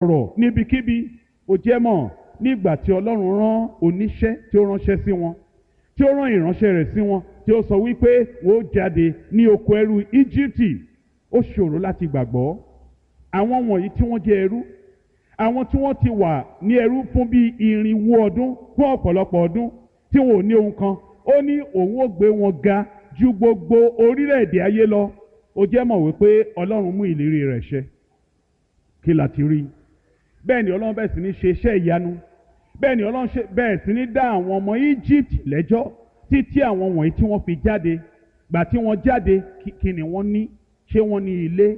ọ̀rọ̀ níbikíbi ó jẹ́ mọ̀ nígbà tí ọlọ́run rán oníṣẹ́ tí ó ránṣẹ́ sí wọn tí ó rán ìránṣẹ́ rẹ̀ sí wọn tí ó sọ wípé wọ́n ó jáde ní oko ẹrú íjíbítì ó ṣòro láti gbàgbọ́ àwọn wọ̀nyí tí wọ́n jẹ́ ẹrú àwọn tí wọ́n ti wà ní ẹrú fún bíi irinwó ọdún fún ọ̀pọ̀lọpọ̀ ọdún tí wọn ò ní ohun kan ó ní òun ó gbé wọn ga ju gbogbo orílẹ̀-èdè ayé lọ ó jẹ́ mọ̀ wípé ọlọ́run mú ìlérí rẹ̀ ṣẹ kí la ti rí bẹ́ẹ̀ ni ọlọ́run bẹ́ẹ̀ sì ní ṣe iṣẹ́ ìyanu bẹ́ẹ̀ ni ọlọ́run ṣe bẹ́ẹ̀ sì ní dá àwọn ọmọ Egypt lẹ́jọ́ títí àwọn wọ̀nyí tí wọ́n fi jáde gbà tí wọ́n jáde kí ni wọ́n ní ṣé wọ́n ní ilé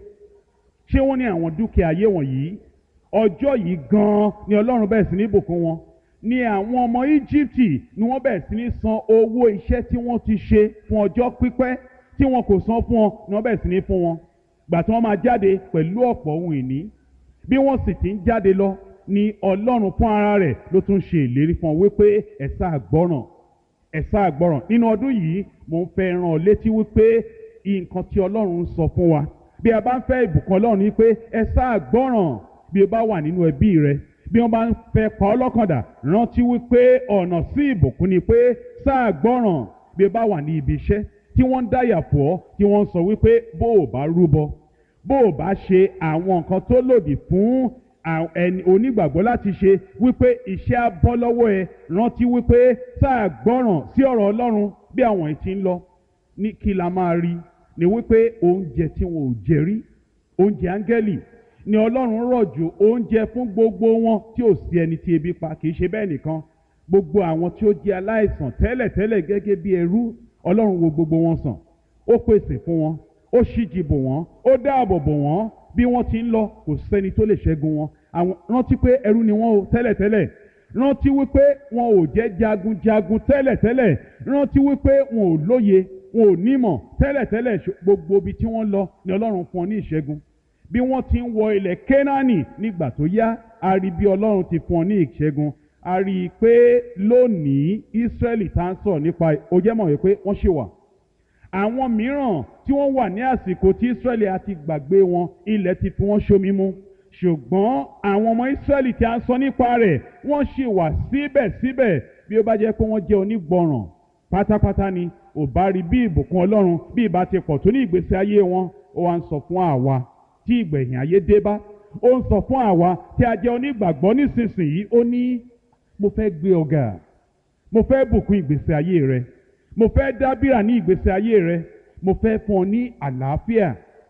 ṣé wọ́n ní àwọn dúkìá ayé wọ̀nyí ọjọ́ yìí gan-an ni ọlọ́run bẹ́ẹ̀ sì ní bùkún wọn ni àwọn ọmọ Egypt ni wọ́n bẹ̀rẹ̀ sí ní san owó iṣẹ́ tí wọ́n ti ṣe fún ọjọ́ pípẹ́ tí wọn kò san fún wọn ni wọ́n bẹ̀rẹ̀ sí ní fún wọn gbà tí wọ́n máa jáde pẹ̀lú ọ̀pọ̀ ohun ìní bí wọ́n sì ti ń jáde lọ ni ọlọ́run fún ara rẹ̀ ló tún ṣe ìlérí fún ọ wípé ẹ sáà gbọ́ràn ẹ sáà gbọ́ràn nínú ọdún yìí mò ń fẹ́ rán ọ létí wípé nǹkan tí ọlọ́run ń sọ fún wa bí a bá ń fẹ́ ìbùkún ọlọ́run ni pé ẹ sáà gbọ́ràn bí o bá wà nínú ẹbí rẹ bí wọ́n bá ń fẹ́ pa ọ́ lọ́kàndà rántí wípé ọ̀nà sí ìbùkún ni pé sáà gbọ́ràn bí o bá wà ní ibi iṣẹ́ tí wọ́n ń dáyà fọ́ ọ́ tí wọ́n ń sọ wípé bó o bá rúbọ bó o bá ṣe àwọn nǹkan tó lòdì fún ẹni onígbàgbọ́ láti ṣe wípé iṣẹ́ á bọ́ lọ́wọ́ ẹ rántí wípé sáà gbọ́ràn sí ọ̀rọ̀ Ọlọ́run bí àwọn èyí ti ń lọ ní kí la máa rí ni wípé oúnjẹ tí wọn ò jẹ rí oúnjẹ áńgẹ́lì ni Ọlọ́run rọ̀jò oúnjẹ fún gbogbo wọn tí ò sí ẹni tí ebi pa kì í ṣe bẹ́ẹ̀ nìkan gbogbo àwọn tí ó jẹ́ aláìsàn tẹ́lẹ̀tẹ́lẹ̀ gẹ́gẹ́ bí ẹrú Ọlọ́run wo gbogbo wọn sàn ó pèsè fún wọn ó ṣíji bò wọ́n ó dáàbò bò wọ́n bí wọ́n ti ń lọ kò sẹ́ni tó lè ṣẹ́gun wọn àwọn rántí pé ẹrú ni wọ́n o tẹ́lẹ̀tẹ́lẹ̀ rántí wípé wọn ò jẹ́ jagunjagun tẹ́lẹ̀tẹ́lẹ̀ rántí wípé wọn ò lóye wọn ò nímọ̀ tẹ́lẹ̀tẹ́lẹ̀ gbogbo ibi tí wọ́n lọ ni Ọlọ́run fún ọ ní ìṣẹ́gun bí wọ́n ti ń wọ ilẹ̀ Kénáánì nígbà tó yá a rí bí Ọlọ́run ti fún ọ ní ìṣẹ́gun a rí i pé lónìí Ísírẹ́lì tá à ń sọ̀rọ̀ nípa ó jẹ́ mọ̀ wípé wọ́n ṣì wà àwọn mìíràn tí wọ́n wà ní àsìkò tí Ísírẹ́lì àti gbàgbé wọn ilẹ̀ ti fi wọ́n ṣomi mu ṣùgbọ́n àwọn ọmọ Ísírẹ́lì tí a ń sọ nípa rẹ̀ wọ́n ṣì wà síbẹ̀síbẹ̀ bí ó bá jẹ́ pé wọ́n jẹ́ onígbọràn pátápátá ni ò bá rí bí ìbùkún Ọlọ́run bí ìbá ti pọ̀ tó ní ìgbésí ayé wọn ó wá ń sọ fún àwa tí ìgbẹ̀yìn ayé dé bá ó ń sọ fún àwa tí a jẹ́ onígbàgbọ́ nísinsìnyí ó ní mo fẹ́ gbé ọ̀gá mo fẹ́ bùkún ìgbésí ayé rẹ mo fẹ́ dábìrà ní ìgbésí ayé rẹ mo fẹ́ fún ọ ní àlàáfíà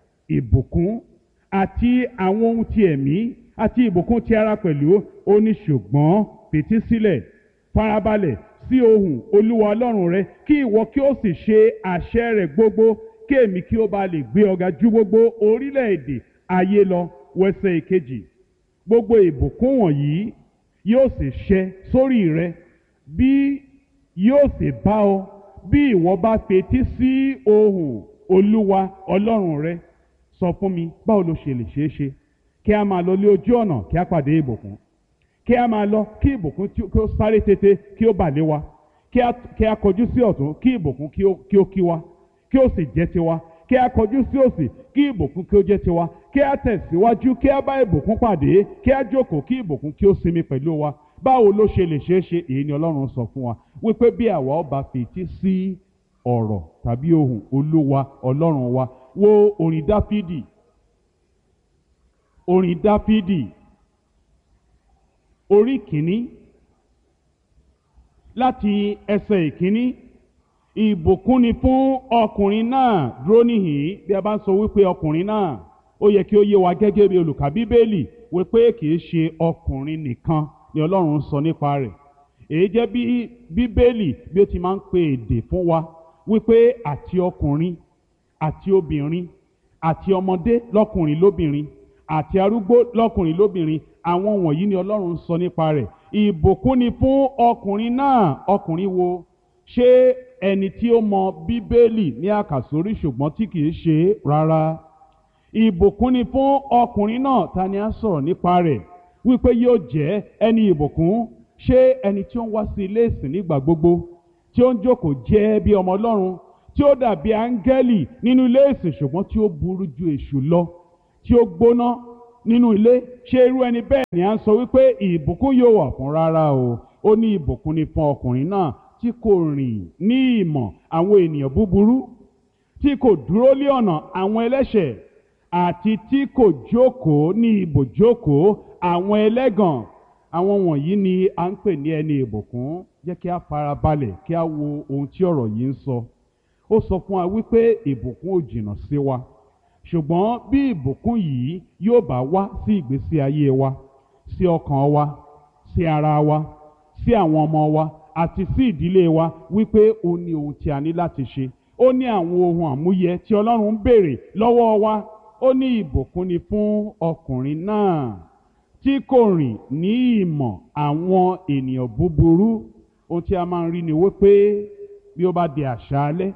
ìbùkún àti àwọn ohun ti ẹ̀mí àti ìbùkún ti ara pẹ̀lú ó ní ṣùgbọ́n fetí sílẹ̀ farabalẹ̀ sí ohùn olúwa ọlọ́run rẹ kí ìwọ kí ó sì ṣe àṣẹ rẹ̀ gbogbo kí èmi kí ó bá lè gbé ọ̀gá ju gbogbo orílẹ̀-èdè ayé lọ wẹsẹ̀ ìkejì gbogbo ìbùkún wọ̀nyí yóò sì ṣẹ sórí rẹ bí yóò sì bá ọ bí ìwọ bá fetí sí ohùn olúwa ọlọ́run rẹ sọ fún mi báwo ló ṣe lè ṣeé ṣe kí a máa lọ lé ojú ọ̀nà kí a pàdé ìbùkún kí a máa lọ kí ìbùkún kí ó sáré tètè kí ó bà lé wa kí a kọjú sí ọ̀tún kí ìbùkún kí ó kí wa kí ó sì jẹ́ tiwa kí a kọjú sí òsì kí ìbùkún kí ó jẹ́ tiwa kí a tẹ̀síwájú kí a bá ìbùkún pàdé kí a jókòó kí ìbùkún kí ó sinmi pẹ̀lú wa báwo ló ṣe lè ṣeé ṣe èyí ni ọlọ́run sọ fún wa wípé bí àwa ọba fetí sí ọ̀rọ̀ tàbí ohùn olúwa ọlọ́run wa wo orin dáfídì orin dáfídì orí kìíní láti ẹsẹ̀ ìkíní ìbùkún ni fún ọkùnrin náà dúró níhìn bí a bá ń sọ wípé ọkùnrin náà ó yẹ kí ó yé wa gẹ́gẹ́ bí olùkà bíbélì wípé kì í ṣe ọkùnrin nìkan ni ọlọ́run sọ nípa rẹ̀ èyí jẹ́ bí bíbélì bí ó ti máa ń pe èdè fún wa wípé àti ọkùnrin àti obìnrin àti ọmọdé lọ́kùnrin lóbìnrin àti arúgbó lọ́kùnrin lóbìnrin àwọn wọ̀nyí ni ọlọ́run sọ nípa rẹ̀ ìbùkún ni fún ọkùnrin náà ọkùnrin wo ṣé ẹni tí ó mọ bíbélì ní àkàsórí ṣùgbọ́n tí kìí ṣe rárá ìbùkún ni fún ọkùnrin náà ta ni a sọ̀rọ̀ nípa rẹ̀ wípé yóò jẹ́ ẹni ìbùkún ṣé ẹni tí ó ń wá sí ilé ìsìn nígbà gbogbo tí ó ń jókòó jẹ́ bí ọmọ ọlọ́run tí ó dàbí áńgẹ́lì nínú ilé ìsìn ṣùgbọ́n tí ó burú ju èṣù lọ tí ó gbóná nínú ilé ṣé irú ẹni bẹ́ẹ̀ ni à ń sọ wípé ìbùkún yóò wà fún rárá o ó ní ìbùkún ni fún ọkùnrin náà tí kò rìn ní ìmọ̀ àwọn ènìyàn búburú tí kò dúró lé ọ̀nà àwọn ẹlẹ́ṣẹ̀ àti tí kò jókòó ní ibùjókòó àwọn ẹlẹ́gàn àwọn wọ̀nyí ni à ń pè ní ẹni ìbùkún jẹ́ kí a fara balẹ̀ kí a wo ohun tí ọ̀rọ̀ yìí ń sọ ó sọ fún wa wípé ìbùkún ò jìnnà sí wa ṣùgbọ́n bí ìbùkún yìí yóò bá wá sí ìgbésí ayé wa sí ọkàn wa sí ara wa sí àwọn ọmọ wa àti sí ìdílé wa wípé ó ní ohun tí a ní láti ṣe ó ní àwọn ohun àmúyẹ tí ọlọ́run ń béèrè lọ́wọ́ wa ó ní ìbùkún ni fún ọkùnrin náà tí kò rìn ní ìmọ̀ àwọn ènìyàn búburú ohun tí a máa ń rí ni wípé bí ó bá di àṣálẹ́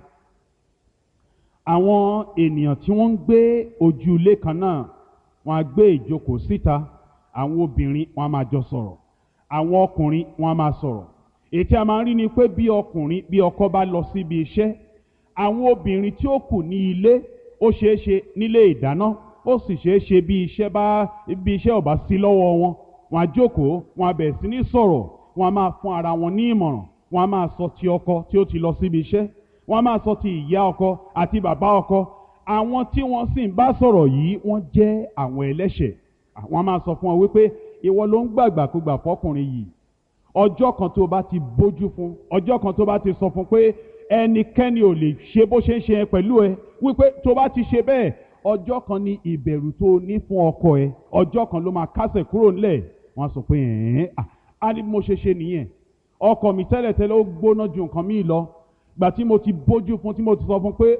àwọn ènìyàn tí wọ́n ń gbé ojú ilé kan náà wọ́n á gbé ìjókòó síta àwọn obìnrin wọ́n á máa jọ sọ̀rọ̀ àwọn ọkùnrin wọ́n á máa sọ̀rọ̀ èyí tí a máa ń rí ni pé bí ọkùnrin bí ọkọ bá lọ síbi iṣẹ́ àwọn obìnrin tí ó kù ní ilé ó ṣeé ṣe nílé ìdáná ó sì ṣeé ṣe bí iṣẹ́ bá bí iṣẹ́ ò bá sí lọ́wọ́ wọn wọ́n á jókòó wọ́n á bẹ̀rẹ̀ sí ní sọ̀rọ̀ wọ́n á máa fún ara wọn ní ìmọ̀ràn wọ́n á máa sọ ti ọkọ tí ó ti lọ síbi iṣẹ́ wọ́n á máa sọ ti ìyá ọkọ àti bàbá ọkọ àwọn tí wọ́n sì ń bá sọ̀rọ̀ yìí wọ́n jẹ́ àwọn ẹlẹ́ṣẹ̀ àwọn á máa sọ fún wọn wípé ìwọ ló ń gbàgbàkúgbà fọkùnrin yìí ọjọ́ kan tó bá ti bójú fún ọjọ́ kan tó bá ti sọ fún pé ẹnikẹ́ni ò lè ṣe bó ṣe ń ṣe yẹn pẹ̀lú ẹ wípé tó bá ti ṣe bẹ́ẹ̀ ọjọ́ kan ni ìbẹ̀rù tó ní fún ọkọ ẹ ọjọ́ kan ló máa kásẹ̀ kúrò ńlẹ̀ wọ́n á sọ pé ẹ̀ẹ́n á ní mo ṣe ṣe nìyẹn ọkọ mi tẹ́lẹ̀tẹ́lẹ̀ ó gbóná ju nǹkan míì lọ gbà tí mo ti bójú fún tí mo ti sọ fún pé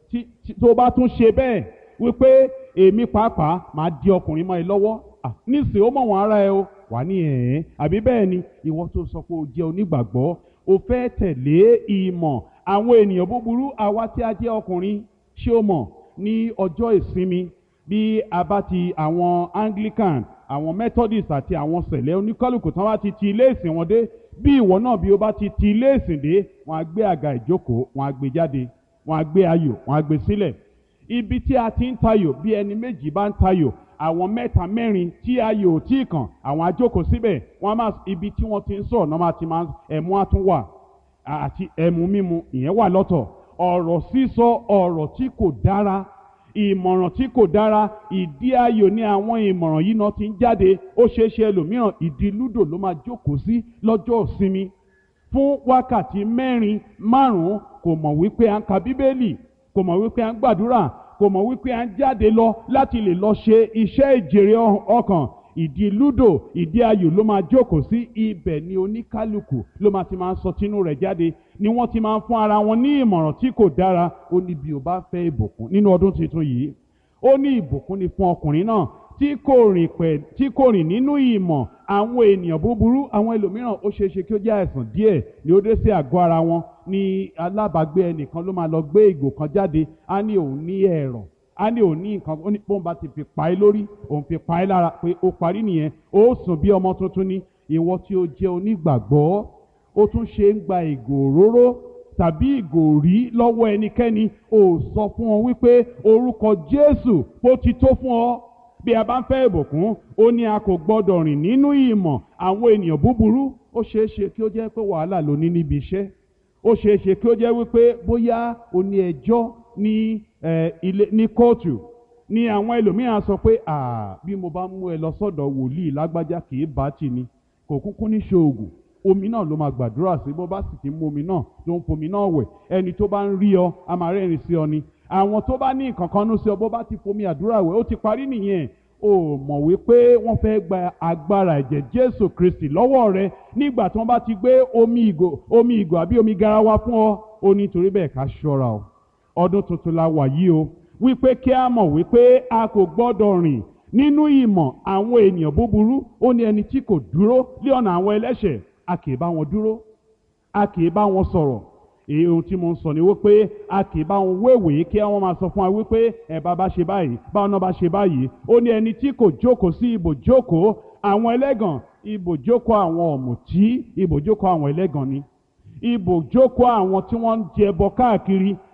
tó bá tún ṣe bẹ́ẹ̀ wípé èmi pàápàá máa di ọkùnrin mọ́ ẹ lọ́wọ́ nísìnyí ó mọ̀ wọ́n ara ẹ o wà ní ẹ̀ẹ́n àbí bẹ́ẹ̀ ni ìwọ tó sọ pé o jẹ́ onígbàgbọ́ o fẹ́ tẹ̀lé ìmọ̀ àwọn ènìyàn búburú àwa tí a jẹ́ ọkùnrin ṣé o mọ̀ ní ọjọ́ ìsinmi bí a bá ti àwọn Anglican àwọn Methodist àti àwọn sẹ̀lẹ̀ oníkálùkù tán bá ti ti ilé ìsìn wọn dé bí ìwọ náà bí o bá ti ti ilé ìsìn dé wọn á gbé àga ìjókòó wọn á gbé jáde wọn á gbé ayò wọn á gbé sílẹ̀ ibi tí a ti ń tayò bí ẹni méjì bá ń tayò àwọn mẹ́ta mẹ́rin tí ayò ò tí ì kàn àwọn á jókòó síbẹ̀ wọ́n á máa ibi tí wọ́n ti ń sọ̀rọ̀ náà máa ti máa ẹ̀mú á tún wà àti ẹ̀mú mímu ìyẹn wà lọ́tọ̀ ọ̀rọ̀ sísọ ọ̀rọ̀ tí kò dára ìmọ̀ràn tí kò dára ìdí ayò ní àwọn ìmọ̀ràn yìí náà ti ń jáde ó ṣeé ṣe ẹlòmíràn ìdí lúdò ló máa jókòó sí lọ́jọ́ ìsinmi fún wákàtí mẹ́rin márùn-ún kò mọ̀ wípé à ń ka bíbélì kò mọ̀ wípé à ń gbàdúrà kò mọ̀ wípé à ń jáde lọ láti lè lọ ṣe iṣẹ́ ìjèrè ọkàn ìdí lúdò ìdí ayò ló máa jókòó sí ibẹ̀ ni oníkálukú ló máa ti máa ń sọ tinú rẹ̀ jáde ni wọ́n ti máa ń fún ara wọn ní ìmọ̀ràn tí kò dára ó ní bí o bá fẹ́ ìbùkún nínú ọdún tuntun yìí ó ní ìbùkún ni fún ọkùnrin náà tí kò rìn pẹ̀ tí kò rìn nínú ìmọ̀ àwọn ènìyàn búburú àwọn ẹlòmíràn ó ṣeé ṣe kí ó jẹ́ àìsàn díẹ̀ ni ó dé sí àgọ́ ara wọn ní alábàágbé ẹnìkan ló máa lọ gbé ìgò kan jáde á ní òun ní ẹ̀rọ̀ á ní òun ní nǹkan ó ní bóun bá ti fi pa ẹ́ lórí òun fi pa ẹ́ lára pé ó parí nìyẹn ó sùn bí ọmọ tuntun ní ìwọ tí ó jẹ́ onígbàgbọ́ ó tún ṣe ń gba ìgò òróró tàbí ìgò rí lọ́wọ́ ẹnikẹ́ni ó sọ fún ọ wípé orúkọ Jésù ó ti tó fún ọ bí a bá ń fẹ́ ìbùkún ó ní a kò gbọ́dọ̀ rìn nínú ìmọ̀ àwọn ènìyàn búburú ó ṣeé ṣe kí ó jẹ́ pé wàhálà ló ní níbi iṣẹ́ ó ṣeé ṣe kí ó jẹ́ wípé bóyá o ní ẹjọ́ ní ilé ní kóòtù ní àwọn ẹlòmíràn sọ pé bí mo bá mú ẹ lọ sọ́dọ̀ wòlíì lágbájá kì í bá tì ní kò kúkú ní ṣoògùn omi náà ló máa gbàdúrà sí bó bá sì ti mú omi náà ló ń fomi náà wẹ̀ ẹni tó bá ń rí ọ a máa rẹ́rìn sí ọ ni àwọn tó bá ní nǹkan kan nú sí ọ bó bá ti fomi àdúrà wẹ̀ ó ti parí nìyẹn o mọ̀ wípé wọ́n fẹ́ gba agbára ẹ̀jẹ̀ Jésù Kristi lọ́wọ́ rẹ nígbà tí wọ́n bá ti gbé omi ìgò omi ìgò àbí omi garawa fún ọ ó ní torí bẹ́ẹ̀ ká ṣọ́ra o ọdún tuntun la wà yìí o wípé kí a mọ̀ wípé a kò gbọ́dọ̀ rìn nínú ìmọ̀ àwọn ènìyàn búburú ó ní ẹni tí kò dúró lé ọ̀nà àwọn ẹlẹ́ṣẹ̀ a kì í bá wọn dúró a kì í bá wọn sọ̀rọ̀ èyí ohun tí mo ń sọ ni wípé a kì í bá wọn wéwèé kí wọ́n máa sọ fún wa wípé ẹ bá bá ṣe báyìí báwọn náà bá ṣe báyìí ó ní ẹni tí kò jókòó sí ibòjókòó àwọn ẹlẹ́gàn ibòjókòó àwọn ọ̀mùtí ibòjókòó àwọn ẹlẹ́gàn ni ibòjókòó àwọn tí wọ́n ń jẹbọ káàkiri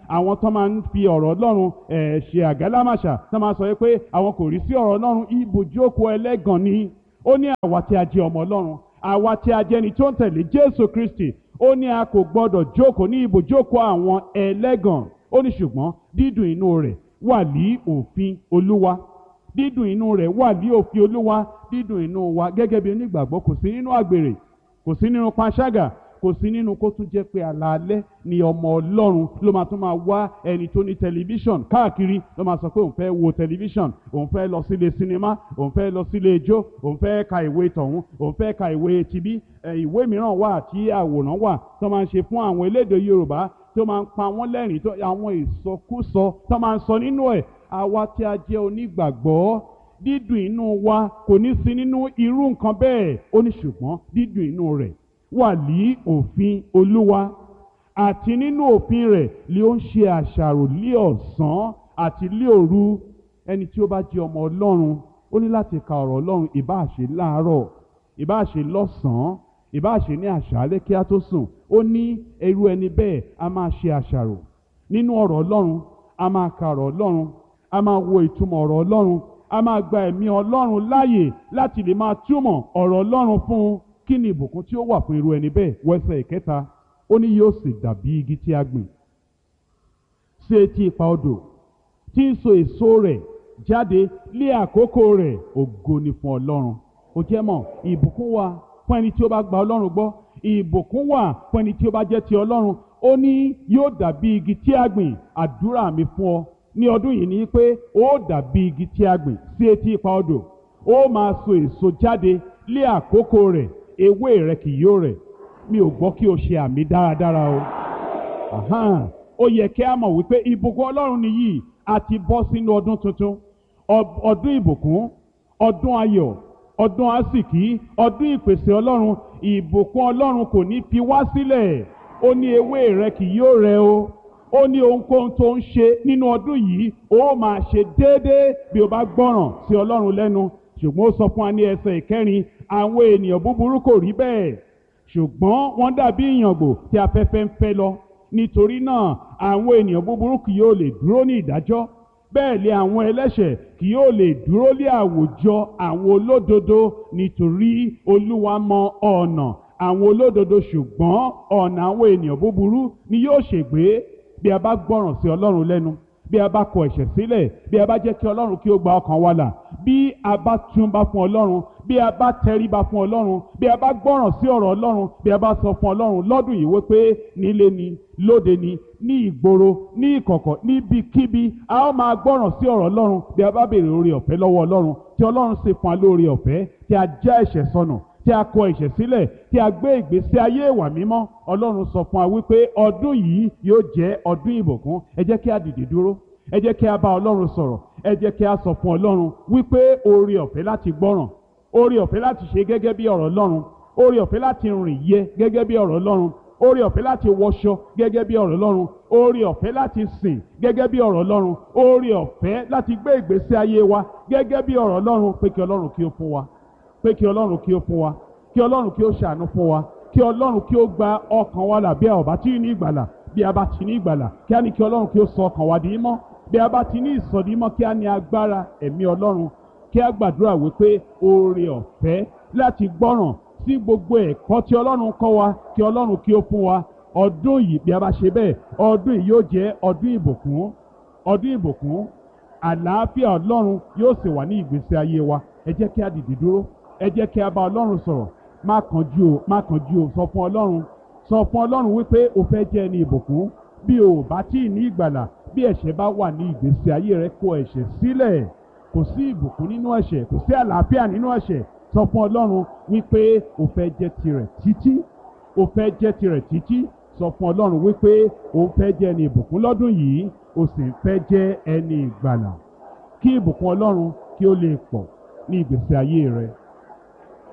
àwọn tó máa ń fi ọ̀rọ̀ ọlọ́run ẹ̀ ṣe àgálámàṣà tó máa sọ pé àwọn kò rí sí ọ̀rọ̀ ọlọ́run ibùjókòó ẹlẹ́gàn ni ó ní àwa tí a jẹ́ ọmọ ọlọ́run àwa tí a jẹ́ ni tó ń tẹ̀lé jésù kristi ó ní a kò gbọ́dọ̀ jókòó ní ibùjókòó àwọn ẹlẹ́gàn ó ní ṣùgbọ́n dídùn inú rẹ̀ wà ní òfin olúwa dídùn inú rẹ̀ wà ní òfin olúwa dídùn inú wa gẹ́gẹ́ bí onígbàgbọ́ kò sí nínú àgbèrè kò sí nínú panṣágà kò sí nínú kó tún jẹ́ pé alaalẹ́ ni ọmọ ọlọ́run ló máa tún máa wá ẹni tó ní tẹlifíṣọ̀n káàkiri ló máa sọ pé òun fẹ́ wo tẹlifíṣọ̀n òun fẹ́ lọ sílé sinimá òun fẹ́ lọ sílé ijó òun fẹ́ ka ìwé tọ̀hún òun fẹ́ ka ìwé tibí ìwé mìíràn wà tí àwòrán wà tó máa ń ṣe fún àwọn elédè yorùbá tó máa ń pa wọ́n lẹ́rìn tó àwọn ìsọkúsọ tó máa ń sọ nínú ẹ̀ àwa tí a jẹ́ onígbàgbọ́ dídùn inú wa kò ní sí nínú irú nǹkan bẹ́ẹ̀ ó ní ṣùgbọ́n dídùn inú rẹ̀ wà ní òfin olúwa àti nínú òfin rẹ̀ ni ó ń ṣe àṣàrò lé ọ̀sán àti lé òru ẹni tí ó bá jẹ́ ọmọ ọlọ́run ó ní láti ka ọ̀rọ̀ ọlọ́run ìbáà ṣe láàárọ̀ ìbáà ṣe lọ́sàn-án ìbáà ṣe ní àṣálẹ́ kí á tó sùn ó ní irú ẹni bẹ́ẹ̀ a máa ṣe àṣàrò nínú ọ̀rọ̀ ọlọ́run a máa ka ọ̀rọ̀ ọlọ́run a máa wo ìtumọ̀ ọ̀rọ̀ ọlọ́run a máa gba ẹ̀mí ọlọ́run láàyè láti lè máa túmọ̀ ọ̀rọ̀ ọlọ́run fún un kí ni ìbùkún tí ó wà fún irú ẹni bẹ́ẹ̀ wẹ́sẹ̀ ìkẹta ó ní yóò sì dàbí igi tí a gbìn sí etí ipa odò tí ń so èso rẹ̀ jáde lé àkókò rẹ̀ ògo ni fún ọlọ́run ó jẹ́ mọ̀ ìbùkún wà fún ẹni tí ó bá gba ọlọ́run gbọ́ ìbùkún wà fún ẹni tí ó bá jẹ́ ti ọlọ́run ó ní yóò dàbí igi tí a gbìn àdúrà mi fún ọ ní ọdún yìí ni pé ó dàbí igi tí a gbìn sí etí ipa odò ó máa so èso jáde lé àkókò rẹ̀ ewé rẹ̀ kì yóò rẹ̀ mi ò gbọ́ kí o ṣe àmì dáradára o Ahan. ó yẹ kí a mọ̀ wípé ìbùkún ọlọ́run nìyí a ti bọ́ sínú ọdún tuntun Ọ- ọdún ìbùkún ọdún ayọ̀ ọdún àsìkí ọdún ìpèsè ọlọ́run ìbùkún ọlọ́run kò ní fi wá sílẹ̀ ó ní ewé rẹ̀ kì yóò rẹ̀ o ó ní ohunkóhun tó ń ṣe nínú ọdún yìí ó máa ṣe déédéé bí o bá gbọ́ràn sí ọlọ́run lẹ́nu ṣùgbọ́n ó sọ fún wa ní ẹsẹ̀ ìkẹrin àwọn ènìyàn búburú kò rí bẹ́ẹ̀ ṣùgbọ́n wọ́n dàbí ìyàngbò tí afẹ́fẹ́ ń fẹ́ lọ nítorí náà àwọn ènìyàn búburú kì yóò lè dúró ní ìdájọ́ bẹ́ẹ̀ lé àwọn ẹlẹ́ṣẹ̀ kì yóò lè dúró lé àwùjọ àwọn olódodo nítorí olúwa mọ ọ̀nà àwọn olódodo ṣùgbọ́n ọ̀nà àwọn ènìyàn búburú ni yóò ṣègbé bí a bá gbọ́ràn sí ọlọ́run lẹ́nu bí a bá kọ ẹ̀ṣẹ̀ sílẹ̀ bí a bá jẹ́ kí ọlọ́run kí ó gba ọkàn wa là bí a bá túnbá fún ọlọ́run bí a bá tẹríba fún ọlọ́run bí a bá gbọ́ràn sí ọ̀rọ̀ ọlọ́run bí a bá sọ fún ọlọ́run lọ́dún yìí wípé nílé ni lóde ni ní ìgboro ní ìkọ̀kọ̀ níbikíbi a ó máa gbọ́ràn sí ọ̀rọ̀ ọlọ́run bí a bá béèrè oore ọ̀fẹ́ lọ́wọ́ ọlọ́run tí ọlọ́run sì fún wa lóore ọ̀fẹ́ tí a já ẹ̀ṣẹ̀ sọnù tí a kọ ẹ̀ṣẹ̀ sílẹ̀ tí a gbé ìgbésí ayé ìwà mímọ́ ọlọ́run sọ fún wa wípé ọdún yìí yóò jẹ́ ọdún ìbùkún ẹ jẹ́ kí a dìde dúró ẹ jẹ́ kí a bá ọlọ́run sọ̀rọ̀ ẹ jẹ́ kí a sọ fún ọlọ́run wípé oore ọ̀fẹ́ láti gbọ́ràn oore ọ̀fẹ́ láti ṣe gẹ́gẹ́ bí ọ̀rọ̀ ọlọ́run oore ọ̀fẹ́ láti rìn yẹ gẹ́gẹ́ bí ọ̀rọ̀ ọlọ́run oore ọ̀fẹ́ láti wọṣọ gẹ́gẹ́ bí ọ̀rọ̀ ọlọ́run oore ọ̀fẹ́ láti sìn gẹ́gẹ́ bí ọ̀rọ̀ ọlọ́run oore ọ̀fẹ́ láti gbé ìgbésí ayé wa gẹ́gẹ́ bí ọ̀rọ̀ ọlọ́run pé kí ọlọ́run kí ó fún wa pé kí ọlọ́run kí ó fún wa kí ọlọ́run kí ó ṣàánú fún wa kí ọlọ́run kí ó gba ọkàn wa là bí a ò bá tí ní ìgbàlà bí a bá ti ní ìgbàlà kí á ní kí ọlọ́run kí ó sọ ọkàn wa di mọ́ bí a bá ti ní ìsọdí mọ́ kí á ní agbára ẹ̀mí ọlọ́run kí á gbàdúrà wípé oore ọ̀fẹ́ láti gbọ́ràn sí gbogbo ẹ̀kọ́ tí ọlọ́run kọ́ wa kí ọlọ́run kí ó fún wa ọdún yìí bí a bá ṣe bẹ́ẹ̀ ọdún yìí yóò jẹ́ ọdún ìbùkún ọdún ìbùkún àlàáfíà ọlọ́run yóò sì wà ní ìgbésí ayé wa ẹ jẹ́ kí a dìde dúró ẹ jẹ́ kí a bá ọlọ́run sọ̀rọ̀ má kánjú o má kánjú o sọ fún ọlọ́run sọ fún ọlọ́run wípé o fẹ́ jẹ́ ẹni ìbùkún bí o bá tí ì ní ìgbàlà bí ẹ̀ṣẹ̀ bá wà ní ìgbésí ayé rẹ kó ẹ̀ṣẹ̀ sílẹ̀ kò sí ìbùkún nínú ẹ̀ṣẹ̀ kò sí àlàáfíà nínú ẹ̀ṣẹ̀ sọ fún ọlọ́run wípé o fẹ́ jẹ́ tirẹ̀ títí o fẹ́ jẹ́ tirẹ̀ títí sọ fún ọlọ́run wípé o fẹ́ jẹ́ ẹni ìbùkún lọ́dún yìí o sì fẹ́ jẹ́ ẹni ìgbàlà kí ìbùkún ọlọ́run kí ó lè pọ̀ ní ìgbésí ayé rẹ.